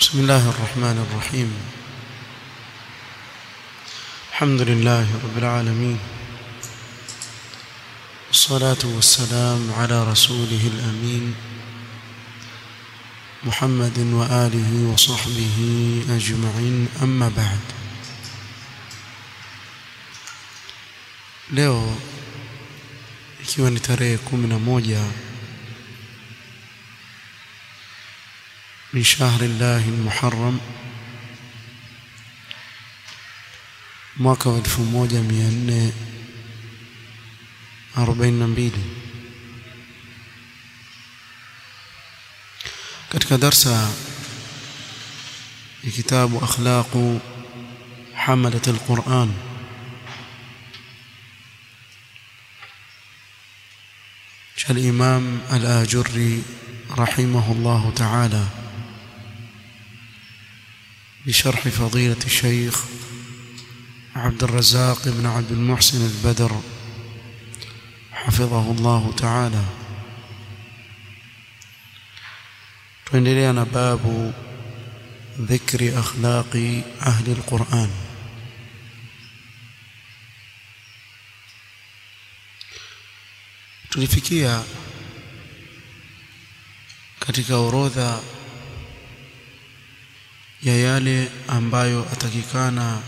بسم الله الرحمن الرحيم الحمد لله رب العالمين والصلاة والسلام على رسوله الأمين محمد وآله وصحبه أجمعين أما بعد leo ikiwa ni tarehe kumi na moja من شهر الله المحرم mwaka wa 1442 katika darsa ya kitabu akhlaqu hamalat alquran cha al-imam al-ajurri rahimahullah ta'ala بشرح فضيلة الشيخ عبد الرزاق بن عبد المحسن البدر حفظه الله تعالى tuendelea باب ذكر أخلاق أهل القرآن tulifikia katika orodha ya yale ambayo atakikana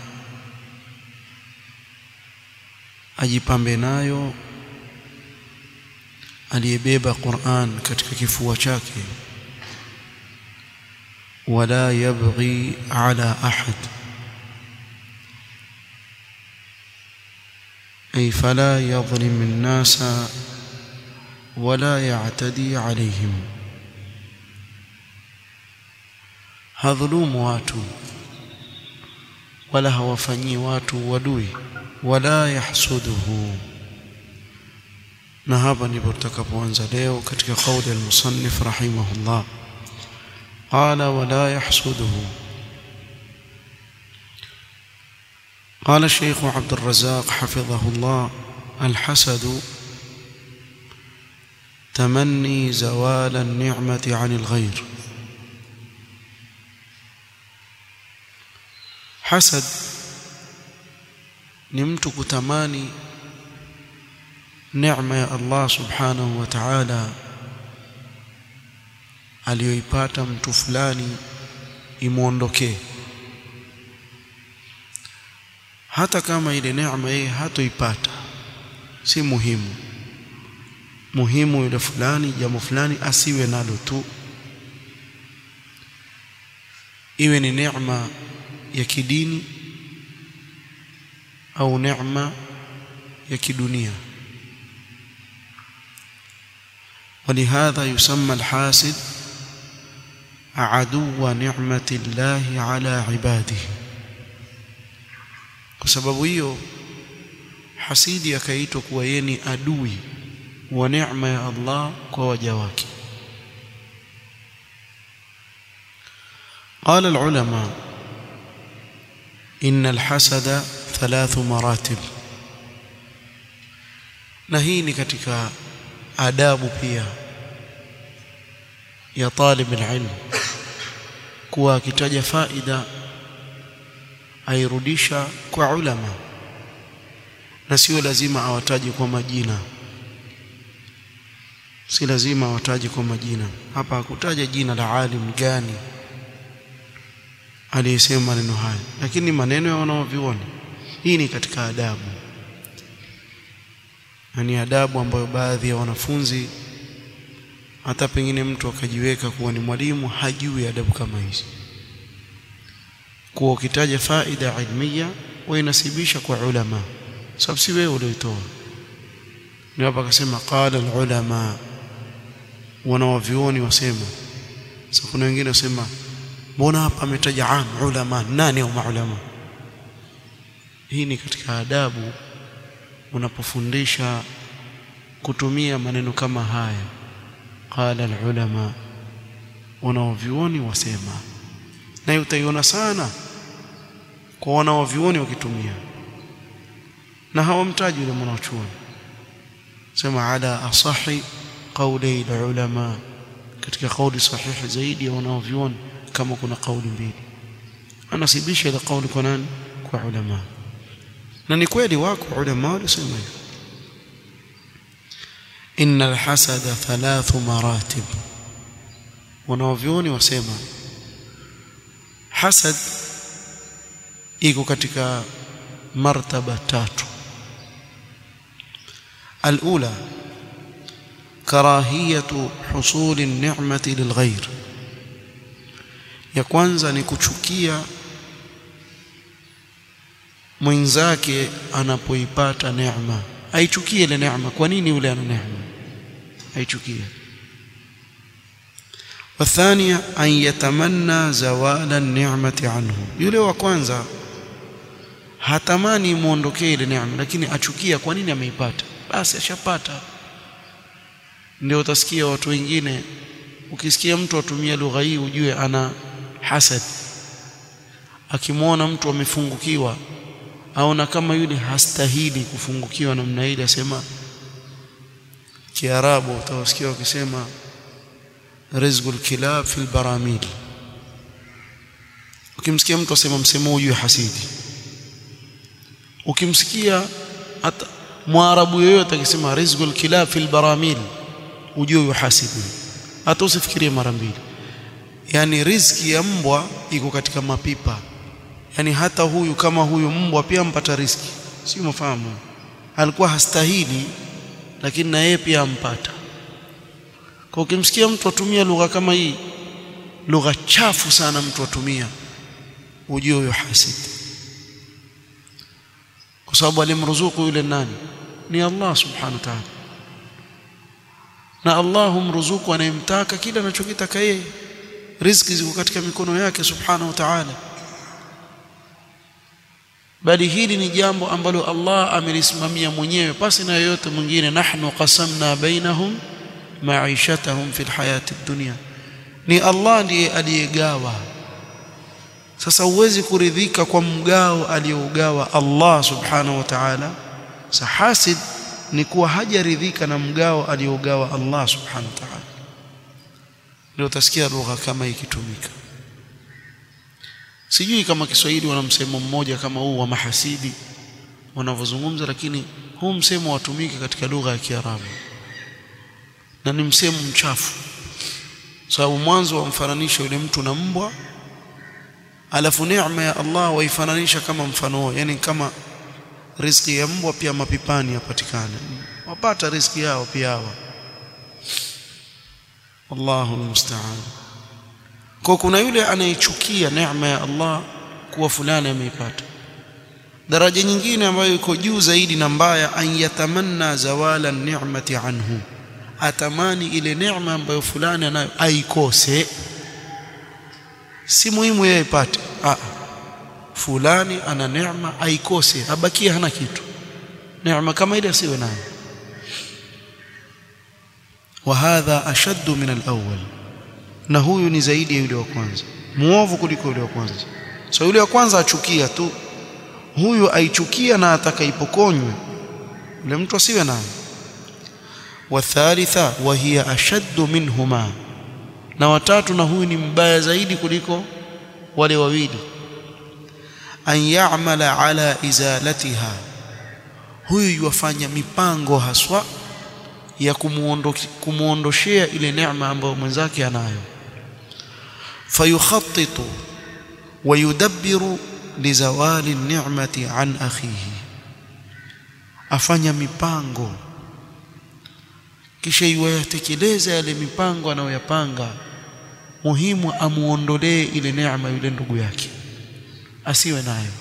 ajipambe nayo aliyebeba Qur'an katika kifua chake wala yabghi ala ahad ay fala yadhlim an-nasa wala ya'tadi alayhim hadhulumu watu wala hawafanyii watu wadui wala yahsuduhu na hapa ndipo tutakapoanza leo katika kauli al-musannif rahimahullah qala wala yahsuduhu قال الشيخ عبد الرزاق حفظه الله الحسد تمني زوال النعمة عن الغير hasad ni mtu kutamani neema ya Allah subhanahu wa ta'ala aliyoipata mtu fulani imuondokee hata kama ile neema yeye hatoipata si muhimu muhimu yule fulani jambo fulani asiwe nalo tu iwe ni neema ya kidini au neema ya kidunia ولهذا يسمى الحاسد عدو نعمة الله على عباده kwa sababu hiyo hasidi akaitwa kuwa yeye ni adui wa neema ya Allah kwa waja wake قال العلماء إن الحسد ثلاث مراتب na hii ni katika adabu pia ya talib alilm kuwa akitaja faida airudisha kwa ulama na sio lazima awataje kwa majina si lazima awataje kwa majina hapa hakutaja jina la alim gani aliyesema maneno haya lakini maneno ya wanaoviona hii ni katika adabu na ni adabu ambayo baadhi ya wanafunzi hata pengine mtu akajiweka kuwa ni mwalimu hajui adabu kama hizi kuwa ukitaja faida ilmiya wainasibisha kwa ulama sababu si wewe ulioitoa ni hapa akasema qala alulama wanawavioni wasema sasa kuna wengine wasema mbona hapa ametaja am ulama nani au maulama hii ni katika adabu unapofundisha kutumia maneno kama haya qala alulama wanaovioni wasema na utaiona sana kwa wanaovioni wakitumia na hawamtaji yule mwanachuoni sema ala asahi qawli ulama katika kauli sahihi zaidi ya wanaovioni kama kuna kauli mbili anasibisha ile kauli kwa nani kwa ulama na ni kweli wako ulama walisema hivyo inna alhasada thalathu maratib wanaovyoni wasema hasad iko katika martaba tatu alula karahiyatu husuli ni'mati lilghair ya kwanza ni kuchukia mwenzake anapoipata neema aichukie ile neema kwa nini yule ana neema aichukie والثانية أن يتمنى زوال النعمة عنه yule wa kwanza hatamani muondokee ile neema lakini achukia kwa nini ameipata basi ashapata ndio utasikia watu wengine ukisikia mtu atumia lugha hii ujue ana hasad akimwona mtu amefungukiwa aona kama yule hastahili kufungukiwa namna ile asema kiarabu utawasikia wakisema rizqul kilab fil baramil ukimsikia mtu asema msemo ujue hasidi ukimsikia hata mwarabu yoyote akisema rizqul kilab fil baramil ujue yuhasidi hata usifikirie mara mbili yani riziki ya mbwa iko katika mapipa yani hata huyu kama huyu mbwa pia mpata riziki sio mafahamu alikuwa hastahili lakini na yeye pia ampata kwa ukimsikia mtu atumia lugha kama hii lugha chafu sana mtu atumia ujue huyo hasidi kwa sababu alimruzuku yule nani ni Allah subhanahu wa ta'ala na Allah humruzuku anayemtaka kile anachokitaka yeye riziki ziko katika mikono yake subhanahu wa ta'ala bali hili ni jambo ambalo Allah amelisimamia mwenyewe pasi na yoyote mwingine nahnu qasamna bainahum maishatahum fil hayati dunya ni Allah ndiye aliyegawa sasa huwezi kuridhika kwa mgao aliyougawa Allah subhanahu wa ta'ala sahasid ni kuwa hajaridhika na mgao aliyougawa Allah subhanahu wa ta'ala ndio utasikia lugha kama ikitumika sijui kama Kiswahili wana msemo mmoja kama huu wa mahasidi wanavyozungumza lakini huu msemo watumike katika lugha ya Kiarabu na ni msemo mchafu sababu so, mwanzo wamfananisha yule mtu na mbwa alafu neema ya Allah waifananisha kama mfano yani kama riziki ya mbwa pia mapipani yapatikana wapata riziki yao pia hawa Allahu musta'an kwa kuna yule anayechukia neema ya Allah kuwa fulani ameipata daraja nyingine ambayo iko juu zaidi na mbaya an yatamanna zawala ni'mati anhu atamani ile neema ambayo fulani anayo aikose si muhimu yeye ipate ah fulani ana neema aikose abakie hana kitu neema kama ile asiwe nayo وهذا أشد من الأول na huyu ni zaidi ya yule wa kwanza muovu kuliko yule wa kwanza so yule wa kwanza achukia tu huyu aichukia na atakaipokonywe yule mtu asiwe nayo wathalitha wa hiya ashaddu minhuma na watatu na huyu ni mbaya zaidi kuliko wale wawili an ya'mala ala izalatiha huyu yuwafanya mipango haswa ya kumuondoshea ile neema ambayo mwenzake anayo fayukhattitu wayudabbiru lizawali ni'mati an akhihi afanya mipango kisha iwayatekeleza yale mipango anayoyapanga muhimu amuondolee ile neema yule ndugu yake asiwe nayo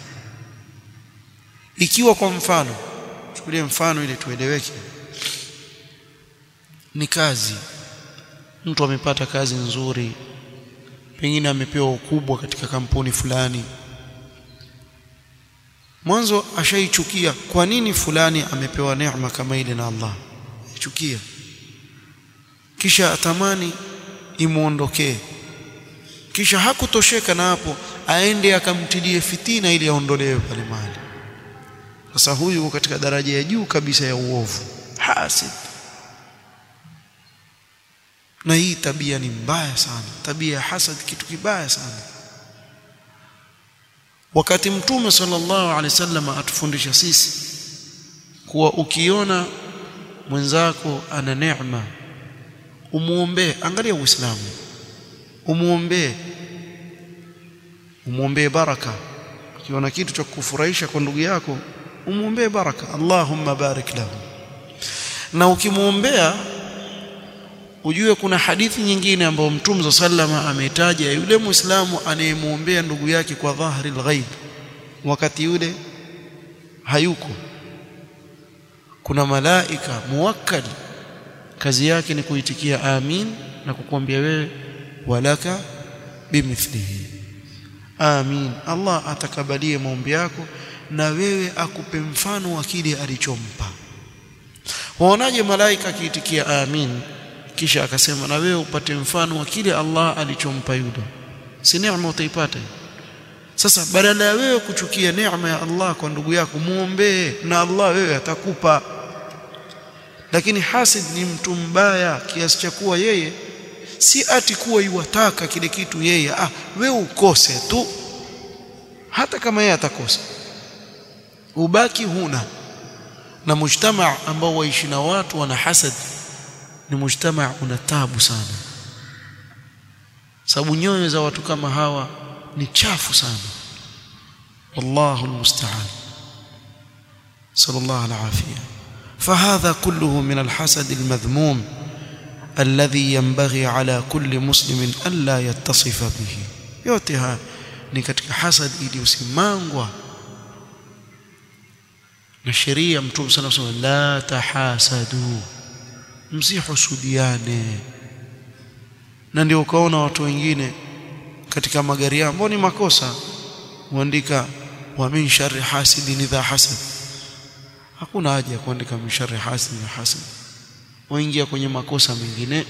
ikiwa kwa mfano chukulie mfano ili tueleweke ni kazi mtu amepata kazi nzuri pengine amepewa ukubwa katika kampuni fulani mwanzo ashaichukia kwa nini fulani amepewa neema kama ile na Allah ichukia kisha atamani imuondokee kisha hakutosheka na hapo aende akamtilie fitina ili aondolewe pale mahali sasa huyu katika daraja ya juu kabisa ya uovu hasid na hii tabia ni mbaya sana tabia ya hasad kitu kibaya sana wakati mtume sallallahu alaihi wasallam atufundisha sisi kuwa ukiona mwenzako ana neema umuombee angalia uislamu umuombee umuombee baraka ukiona kitu cha kufurahisha kwa ndugu yako umuombee baraka Allahumma barik lahu na ukimuombea ujue kuna hadithi nyingine ambayo Mtume sallama ameitaja yule Muislamu anayemuombea ndugu yake kwa dhahri alghaib wakati yule hayuko kuna malaika muwakkal kazi yake ni kuitikia amin na kukuambia wewe walaka bimithlihi amin Allah atakabalie maombi yako na wewe akupe mfano wa kile alichompa waonaje malaika akiitikia amin kisha akasema na wewe upate mfano wa kile Allah alichompa yule si neema utaipata sasa badala ya wewe kuchukia neema ya Allah kwa ndugu yako muombee na Allah wewe atakupa lakini hasid ni mtu mbaya kiasi cha kuwa yeye si ati kuwa iwataka kile kitu yeye ah wewe ukose tu hata kama yeye atakosa ubaki huna na mujtamaa ambao waishi na watu wana hasad ni mujtamaa una tabu sana sababu nyoyo za watu kama hawa ni chafu sana wallahu almusta'an sallallahu alafia فهذا كله من الحسد المذموم الذي ينبغي على كل مسلم الا يتصف به yote haya ni katika hasad iliyosimangwa na sheria mtume sana sana la tahasadu msihusudiane na ndio ukaona watu wengine katika magari yao ambao ni makosa huandika wa min sharri hasidin idha hasad hakuna haja ya kuandika min sharri hasidin idha hasad waingia kwenye makosa mengine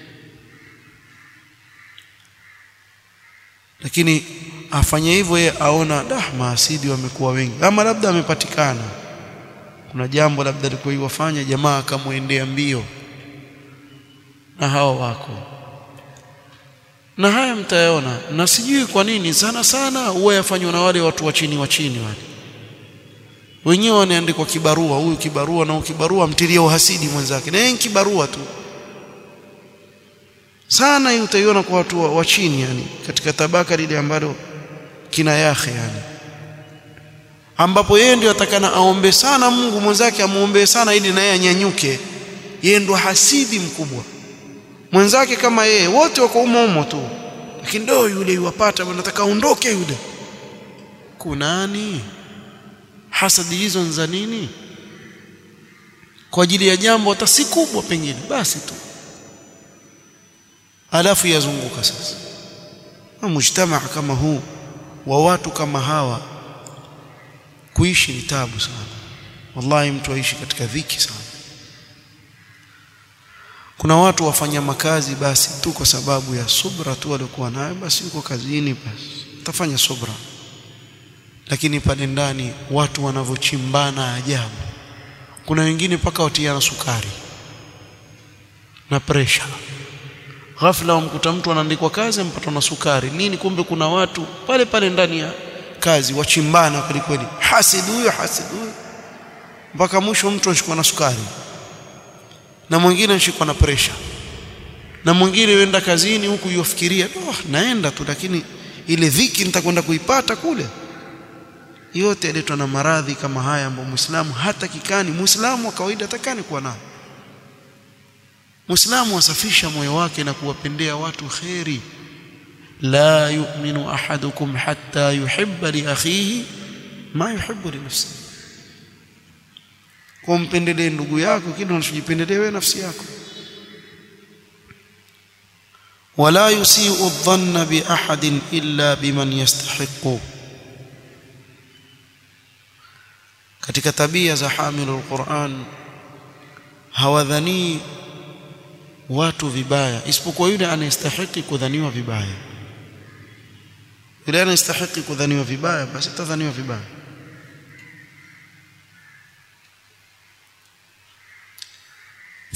lakini afanye hivyo yeye aona dah maasidi wamekuwa wengi ama labda amepatikana kuna jambo labda alikuwa iwafanya jamaa akamwendea mbio na hawa wako na haya mtayaona na sijui kwa nini sana sana huwa yafanywa na wale watu wa chini wa chini wale wenyewe wanaandikwa kibarua huyu kibarua na huyu kibarua mtilia uhasidi mwenzake na yeye kibarua tu sana hii utaiona kwa watu wa, wa chini yani katika tabaka lile ambalo kina yahe yani ambapo yeye ndio atakana aombe sana Mungu mwenzake amuombee sana ili naye anyanyuke yeye ndo hasidi mkubwa mwenzake kama yeye wote wako umo umo tu lakini ndio yule yuwapata anataka aondoke yule kunani hasadi hizo za nini kwa ajili ya jambo hata si kubwa pengine basi tu alafu yazunguka sasa na mujtamaa kama huu wa watu kama hawa kuishi ni tabu sana wallahi mtu aishi katika dhiki sana kuna watu wafanya makazi basi tu kwa sababu ya subra tu waliokuwa nayo basi yuko kazini basi utafanya subra lakini pale ndani watu wanavyochimbana ajabu kuna wengine mpaka watiana sukari na pressure ghafla wamkuta mtu anaandikwa kazi ampatwa na sukari nini kumbe kuna watu pale pale ndani ya kazi wachimbana kweli kweli hasid huyo hasid huyo mpaka mwisho mtu anashikwa na sukari na mwingine anashikwa na pressure na mwingine yenda kazini huku yofikiria oh, naenda tu lakini ile dhiki nitakwenda kuipata kule yote yaletwa na maradhi kama haya ambayo Muislamu hata kikani Muislamu wa kawaida atakani kuwa nao Muislamu asafisha moyo wake na kuwapendea watu kheri la yu'minu ahadukum hatta yuhibba li akhihi ma yuhibbu li nafsihi kumpendelee ndugu yako kile unachojipendelea wewe nafsi yako wala yusiu dhanna bi ahadin illa biman yastahiqu katika tabia za hamilul Qur'an hawadhani watu vibaya isipokuwa yule anayestahiki kudhaniwa vibaya yule anayestahiki kudhaniwa vibaya basi atadhaniwa vibaya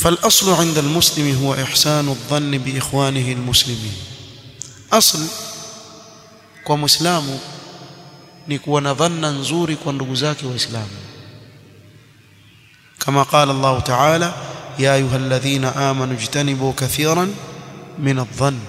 فالأصل عند المسلم هو إحسان الظن بإخوانه المسلمين أصل kwa muislamu ni kuwa na dhanna nzuri kwa ndugu zake waislamu kama qala Allah ta'ala ya ayyuhalladhina amanu ijtanibu kathiran min adh-dhann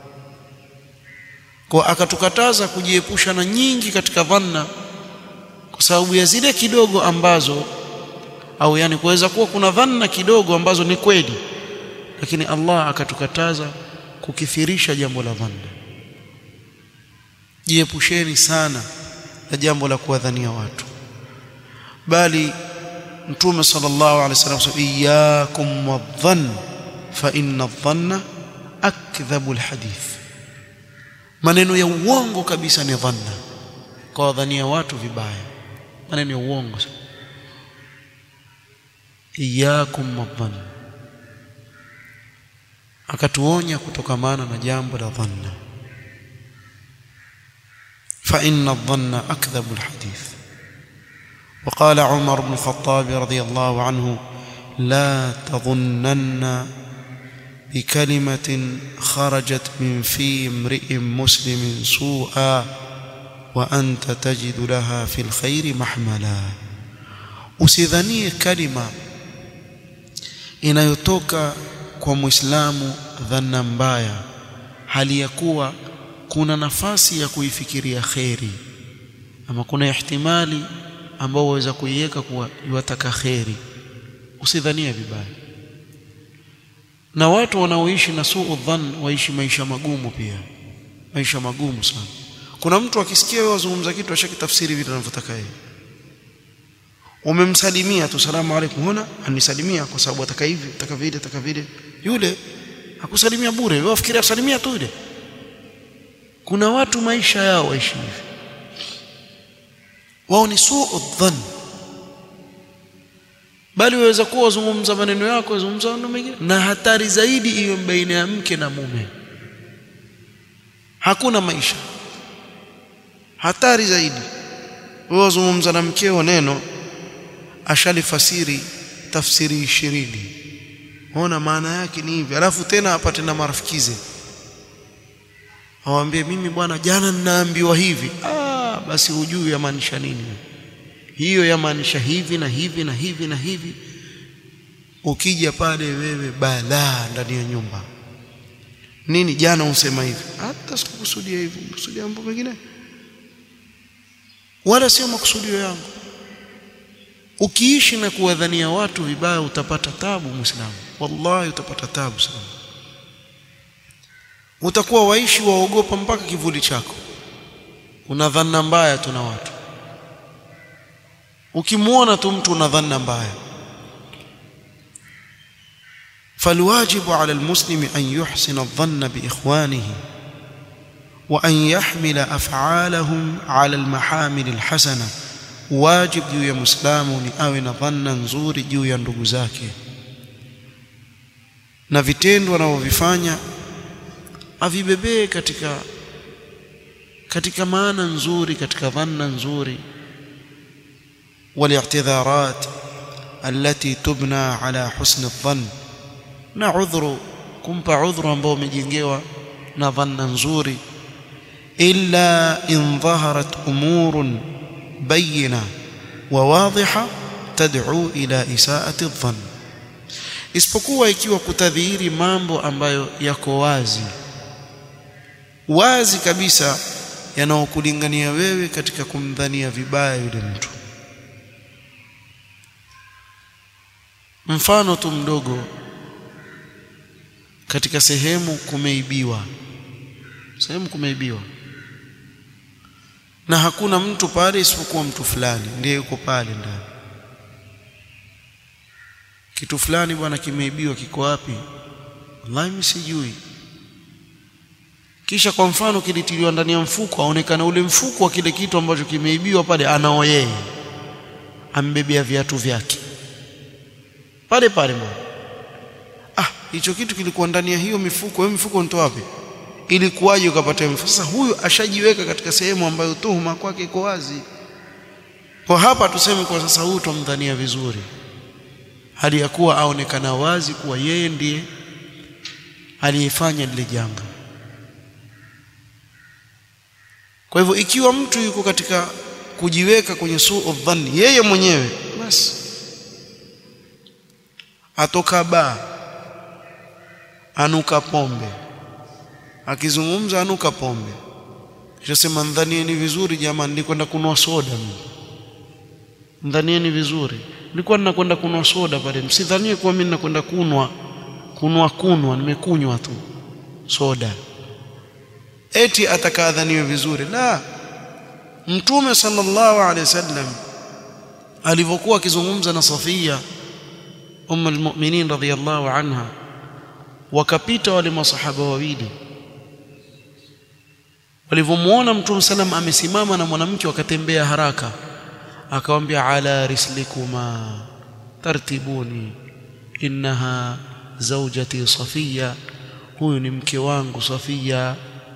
kwa akatukataza kujiepusha na nyingi katika dhanna kwa sababu ya zile kidogo ambazo au yani kuweza kuwa kuna dhanna kidogo ambazo ni kweli lakini Allah akatukataza kukithirisha jambo la dhanna jiepusheni sana na jambo la kuwadhania watu bali mtume sallallahu alaihi wasallam iyyakum wadhann fa inna adh-dhanna akdhabu alhadith maneno ya uongo kabisa ni dhanna kwa wadhania watu vibaya maneno ya uongo iyyakum wadhann akatuonya kutokamana na jambo la dhanna فإن الظن أكذب الحديث وقال عمر بن الخطاب رضي الله عنه لا تظنن بكلمة خرجت من في امرئ مسلم سوءا وأنت تجد لها في الخير محملا usidhanie kalima inayotoka kwa muislamu dhanna mbaya hali ya kuwa kuna nafasi ya kuifikiria kheri ama kuna ihtimali ambao waweza kuiweka kuwa iwataka kheri usidhanie vibaya na watu wanaoishi na suu dhann waishi maisha magumu pia maisha magumu sana kuna mtu akisikia wewe wazungumza kitu ashakitafsiri vile anavyotaka yeye umemsalimia tu salamu alaykum huna anisalimia kwa sababu ataka hivi ataka vile ataka vile yule hakusalimia bure wewe wafikiria kusalimia tu yule kuna watu maisha yao waishi hivi wao ni suu dhann bali waweza kuwa wazungumza maneno yako wazungumza maneno mengine na hatari zaidi iwe baina ya mke na mume hakuna maisha hatari zaidi wewe wazungumza na mkeo neno ashalifasiri tafsiri ishirini ona maana yake ni hivi alafu tena apate na marafikize awambie mimi bwana jana ninaambiwa hivi ah basi hujui yamaanisha nini hiyo yamaanisha hivi na hivi na hivi na hivi ukija pale wewe balaa ndani ya nyumba nini jana usema hivi hata sikukusudia hivyo kusudia mambo mengine wala sio makusudio yangu ukiishi na kuwadhania watu vibaya utapata tabu muislamu wallahi utapata tabu sana utakuwa waishi waogopa mpaka kivuli chako una dhanna mbaya tu na watu ukimwona tu mtu una dhanna mbaya فالواجب على المسلم أن يحسن الظن بإخوانه وأن يحمل أفعالهم على المحامل الحسنة واجب juu ya muislamu ni awe na dhanna nzuri juu ya ndugu zake na vitendo anavyovifanya avibebee katika katika maana nzuri katika dhanna nzuri والاعتذارات التي تبنى على حسن الظن na udhuru kumpa udhuru ambao umejengewa na dhanna nzuri illa in dhaharat umurun bayina wa wadhiha tad'u ila isaati dhann isipokuwa ikiwa kutadhihiri mambo ambayo yako wazi wazi kabisa yanaokulingania wewe katika kumdhania vibaya yule mtu mfano tu mdogo katika sehemu kumeibiwa sehemu kumeibiwa na hakuna mtu pale isipokuwa mtu fulani ndiye yuko pale ndani kitu fulani bwana kimeibiwa kiko wapi wallahi mimi sijui kisha kwa mfano kilitiliwa ndani ya mfuko aonekana ule mfuko wa kile kitu ambacho kimeibiwa pale anao yeye ambebea viatu vyake pale pale mwana ah hicho kitu kilikuwa ndani ya hiyo mifuko hiyo mifuko nitoa wapi ilikuwaje ukapata mfuko sasa huyu ashajiweka katika sehemu ambayo tuhuma kwake iko wazi kwa hapa tuseme kwa sasa huyu tumdhania vizuri hali ya kuwa aonekana wazi kuwa yeye ndiye aliyefanya lile janga kwa hivyo ikiwa mtu yuko katika kujiweka kwenye suu dhanni yeye mwenyewe basi atoka baa anuka pombe akizungumza anuka pombe Shasema ndhanieni vizuri jamani, nilikwenda kunua soda mimi. Ndhanieni vizuri, nilikuwa ninakwenda kunua soda pale, msidhanie kuwa mimi ninakwenda kunwa kunwa kunwa, nimekunywa tu soda eti atakadhaniwe vizuri. La, Mtume sallallahu alaihi wasallam alivyokuwa akizungumza na Safia umm almu'minin radhiyallahu anha, wakapita wale masahaba wawili walivyomwona Mtume salam amesimama na mwanamke wakatembea haraka, akawambia ala rislikuma tartibuni innaha zaujati Safiya, huyu ni mke wangu Safiya.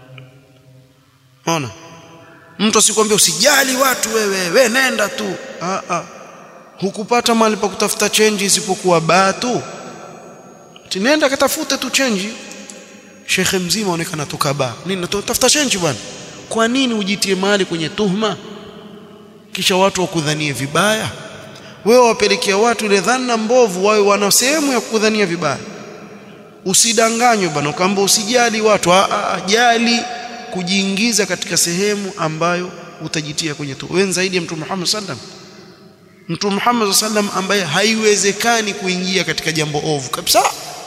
Ona, mtu asikwambia usijali watu, wewe we nenda tu. Ah, ah. Hukupata mahali pa kutafuta chenji isipokuwa baa tu, tinenda katafute tu chenji shekhe mzima aonekana toka baa nini natafuta chenji bwana kwa nini ujitie mahali kwenye tuhma kisha watu wakudhanie vibaya wewe wapelekea watu ile dhana mbovu wawe wana sehemu ya kudhania vibaya usidanganywe bwana ukaamba usijali watu a, a, jali kujiingiza katika sehemu ambayo utajitia kwenye tuhma wewe zaidi ya mtume Muhammad sallam mtume Muhammad sallam ambaye haiwezekani kuingia katika jambo ovu kabisa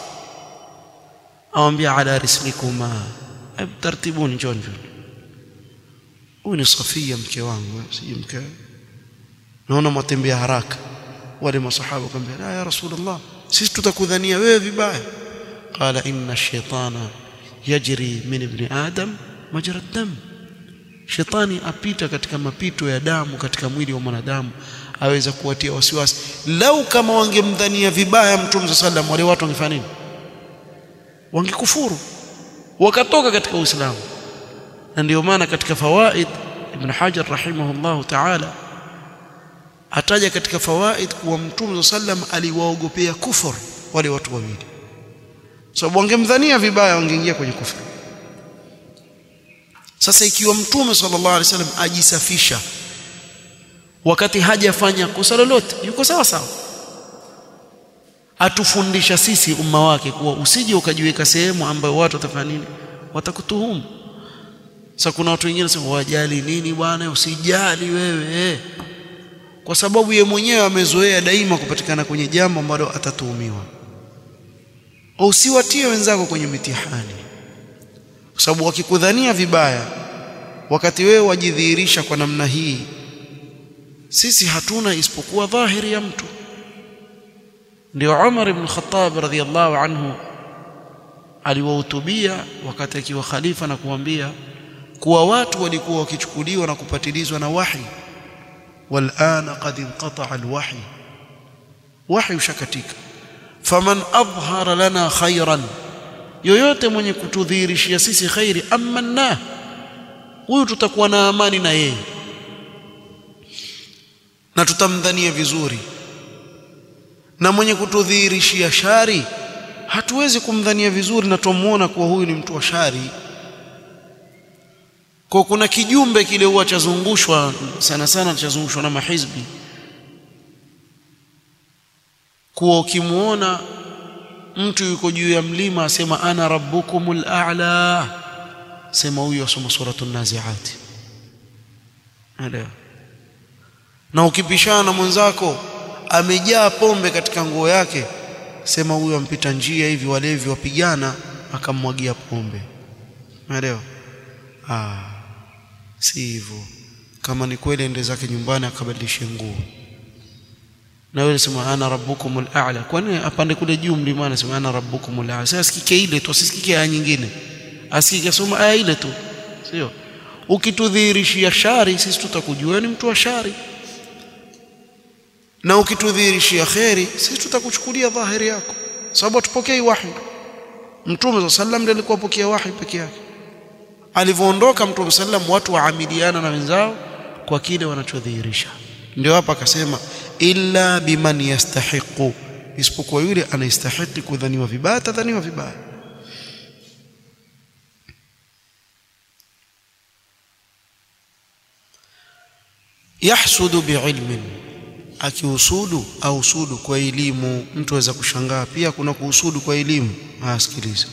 awambia ala rislikuma hebu tartibuni njoni huyu ni Safia mke wangu sije mke naona mwatembea haraka wale masahaba wakamwambia la ya rasulullah sisi tutakudhania wewe vibaya qala inna shaytana yajri min ibn adam majra dam shetani apita katika mapito ya damu katika mwili wa mwanadamu aweza kuwatia wasiwasi lau kama wangemdhania vibaya mtume sallam wale watu wangefanya nini wangekufuru wakatoka katika Uislamu na ndio maana katika fawaid Ibn Hajar rahimahullahu ta'ala ataja katika fawaid kuwa Mtume sallam aliwaogopea kufur wale watu wawili sababu wangemdhania vibaya wangeingia kwenye kufuru sasa ikiwa Mtume sallallahu alaihi wasallam ajisafisha wakati hajafanya kosa lolote yuko sawa sawa atufundisha sisi umma wake kuwa usije ukajiweka sehemu ambayo watu watafanya nini watakutuhumu sasa kuna watu wengine sema wajali nini bwana usijali wewe kwa sababu ye mwenyewe amezoea daima kupatikana kwenye jambo ambalo atatuhumiwa usiwatie wenzako kwenye mitihani kwa sababu wakikudhania vibaya wakati wewe wajidhihirisha kwa namna hii sisi hatuna isipokuwa dhahiri ya mtu ndio Umar ibn Khattab radhiyallahu anhu aliwahutubia wakati akiwa khalifa na kuambia kuwa watu walikuwa wakichukuliwa na kupatilizwa na wahi walana qad inqata'a alwahi wahi ushakatika faman adhhara lana khairan yoyote mwenye kutudhihirishia sisi khairi amanna huyu tutakuwa na amani na yeye na tutamdhania vizuri na mwenye kutudhihirishia shari hatuwezi kumdhania vizuri na tumuona kuwa huyu ni mtu wa shari kwa kuna kijumbe kile huwa chazungushwa sana sana chazungushwa na mahizbi kuwa ukimuona mtu yuko juu ya mlima asema ana rabbukumul a'la sema huyu asoma suratul naziat na ukipishana na mwenzako amejaa pombe katika nguo yake sema huyu ampita njia hivi walevi wapigana akammwagia pombe umeelewa ah si hivyo kama ni kweli ende zake nyumbani akabadilishe nguo na wewe sema ana rabbukumul a'la kwani apande kule juu mlimani sema ana rabbukumul a'la sasa sikike ile tu asisikike aya nyingine asikike soma aya ile tu sio ukitudhihirishia shari sisi tutakujua ni mtu wa shari na ukitudhihirishia kheri sisi tutakuchukulia dhahiri yako sababu tupokei wahi mtume wa sallam ndiye alikuwa pokea wahi peke yake alivyoondoka mtume sallam watu waamiliana na wenzao kwa kile wanachodhihirisha ndio hapa akasema illa biman yastahiqu isipokuwa yule anayestahili kudhaniwa vibaya atadhaniwa vibaya yahsudu biilmin akiusudu au usudu kwa elimu mtu aweza kushangaa pia kuna kuusudu kwa elimu asikiliza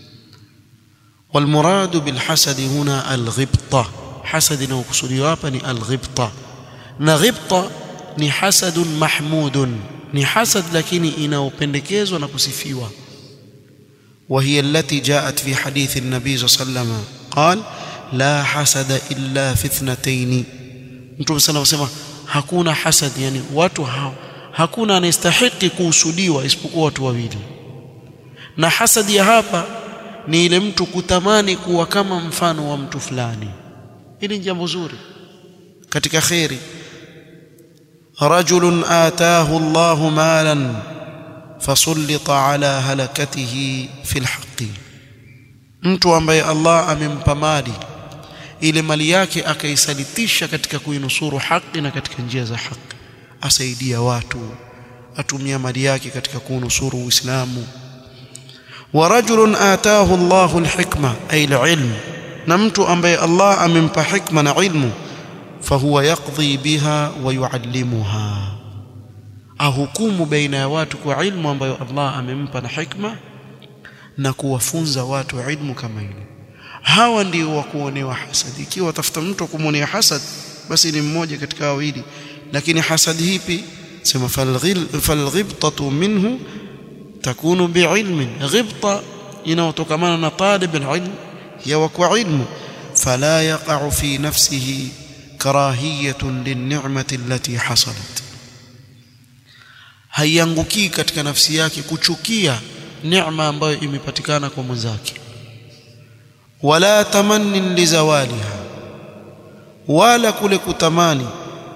والمراد بالحسد هنا الغبطة حسد inayokusudiwa hapa ni alghibta na ghibta ni hasadun mahmudun ni hasad lakini inayopendekezwa na kusifiwa وهي التي جاءت في حديث النبي صلى الله عليه وسلم قال لا حسد إلا في اثنتين mtume sana wasema hakuna hasad yani watu ha, hakuna anayestahiki kuhusudiwa isipokuwa watu wawili na hasadi ya hapa ni ile mtu kutamani kuwa kama mfano wa mtu fulani hili ni jambo zuri katika khairi rajulun ataahu Allahu malan fasallita ala halakatihi fil haqqi mtu ambaye Allah amempa mali ile mali yake akaisalitisha katika kuinusuru haki na katika njia za haki asaidia watu atumia mali yake katika kunusuru Uislamu wa rajulun ataahu Allahu alhikma ay alilm na mtu ambaye Allah amempa hikma na ilmu fahuwa yaqdi biha wa yuallimuha ahukumu baina ya watu kwa ilmu ambayo Allah amempa na hikma na kuwafunza watu ilmu kama ile hawa ndio wa kuonewa hasad ikiwa watafuta mtu wa kumwonea hasad basi ni mmoja katika wawili lakini hasad hipi sema falghibtatu minhu takunu biilmin ghibta inayotokamana na talib alilm ya kwa ilmu fala yaqa'u fi nafsihi karahiyatun linni'mati allati hasalat haiangukii katika nafsi yake kuchukia neema ambayo imepatikana kwa mwenzake wala tamannin lizawaliha wala kule kutamani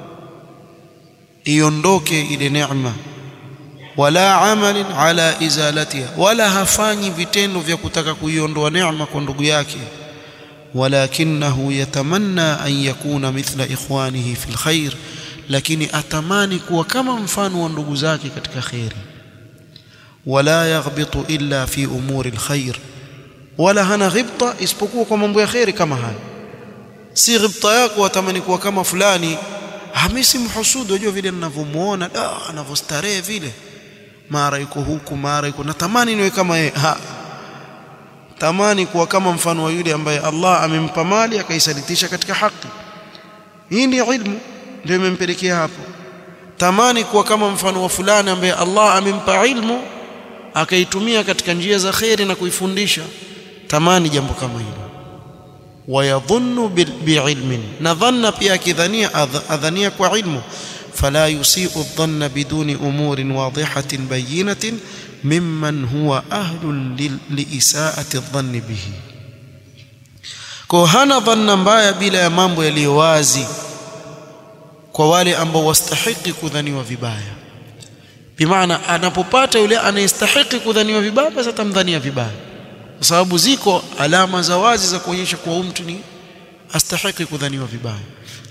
iondoke ile neema wala amalin ala izalatiha wala hafanyi vitendo vya kutaka kuiondoa neema kwa ndugu yake walakinahu yatamanna an yakuna mithla ikhwanihi fil khair lakini atamani kuwa kama mfano wa ndugu zake katika khairi wala yaghbitu illa fi umuri alkhair wala hana ghibta isipokuwa kwa mambo ya khairi kama haya si ghibta yako watamani kuwa kama fulani hamisi mhusudu unajua vile ninavyomuona da anavyostarehe vile mara yuko huku mara yuko natamani niwe kama yeye ha tamani kuwa kama mfano wa yule ambaye Allah amempa mali akaisalitisha katika haki hii ni ilmu ndio imempelekea hapo tamani kuwa kama mfano wa fulani ambaye Allah amempa ilmu akaitumia katika njia za khairi na kuifundisha tamani jambo kama hilo wayadhunnu biilmin na dhanna pia akidhania adhania kwa ilmu fala yusiu dhanna biduni umurin wadihatin bayinatin mimman huwa ahlun liisaati dhanni bihi kwa hana dhanna mbaya bila ya mambo yaliyo wazi kwa wale ambao wastahiki kudhaniwa vibaya bimaana anapopata yule anayestahiki kudhaniwa vibaya basi atamdhania vibaya kwa sababu ziko alama za wazi za kuonyesha kuwa mtu ni astahiki kudhaniwa vibaya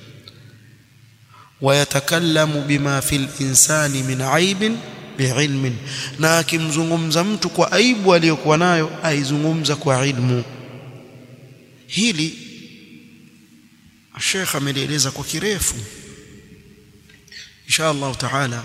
wayatakallamu bima fil insani min aibin biilmin na akimzungumza mtu kwa aibu aliyokuwa nayo aizungumza kwa ilmu hili Sheikh amelieleza kwa kirefu insha Allah taala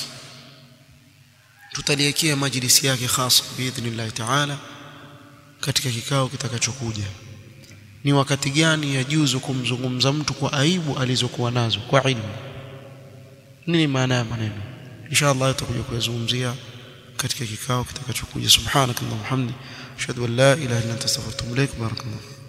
tutaliekea majlisi yake khas biidhnillah taala katika kikao kitakachokuja ni wakati gani yajuzu kumzungumza mtu kwa aibu alizokuwa nazo kwa ilmu nini maana ya maneno insha Allah tutakuja kuyazungumzia katika kikao kitakachokuja subhanakallahumma hamdi ashhadu an la ilaha illa anta astaghfiruka wa atubu ilaik barakallahu